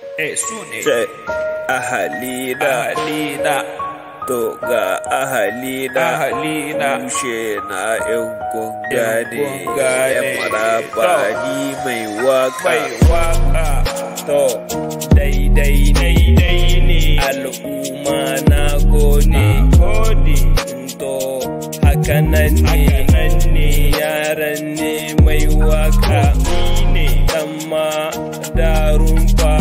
eh su ne ce ahalina ahalina to ga ahalina ahalina tushe na yan gane kun gane. yan maraba ni mai waka mai waka to daidai daidai ne al'umma na gode gode to hakanan ne hakanan ne yaran ne mai waka ne amma da rumfa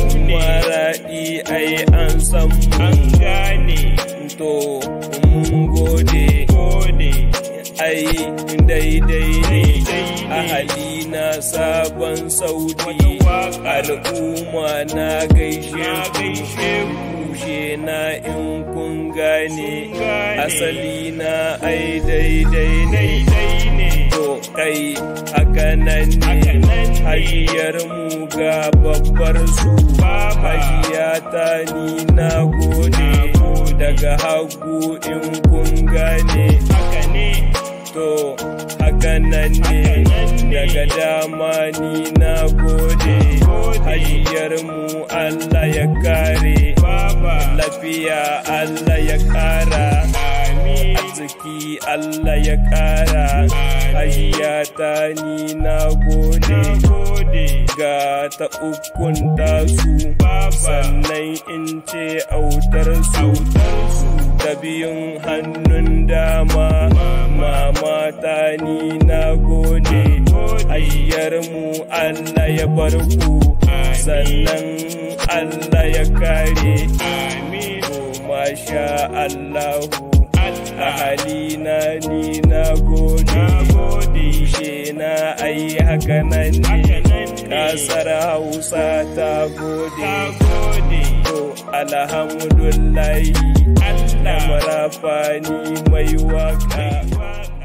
maraɗi ai an san an mu gane to mun gode gode ai daidai ne Daidai ne. ahali na sabon sauti waka. al'umma na gaishe na ku gaishe ku kushe na in kun gane Kun gane. asali na ai daidai ne daidai ne to kai haka nan ne Haka nan ne. hajiyar mu ga babbar su Baba. hajiya ta ni na gode daga hagu in kun gane haka ne to haka nan ne Haka nan ne. daga dama ni na gode Gode. hajiyar mu Allah ya kare baba lafiya Allah ya kara amin arziki Allah ya kara hajiya ta ni na gode gode ga ta ukun tasu Baba. sannan in ce autar su ta biyun hannun dama mama ta ni na gode ayyar mu Allah ya bar ku sannan Allah ya kare amin masha Allahu Allah ahalina ni na gode gode she na ai haka nan Haka ne nan ne. kasar hausa ta gode ta gode to alhamdulillahi Allah marafani mai waka waka